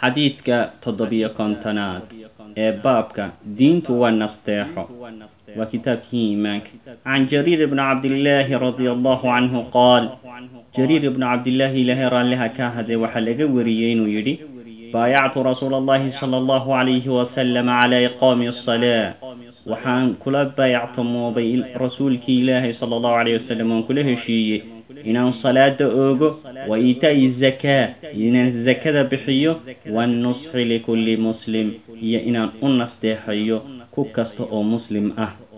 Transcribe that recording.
xadiidka toddobiyo kontonaad ee baabka diintu waa nasteexo waa kitaabkii iimaanka can jariir ibni cabdillaahi radia allahu canhu qaal jariir ibnu cabdillaahi ilaahay raalliha ka hadee waxaa laga wariyey inuu yidhi baayactu rasuula allahi sala allahu calayhi wasalam calaa iqaami asalaa waxaan kula baayactamoobay rasuulkii ilaahay sala allahu calayh wasalam waan kula heshiiyey inaan salaada oogo wa iitaa'i zakaa inaan zakada bixiyo wannusxi likulli muslim iyo inaan u nasteexayo ku kasta oo muslim ah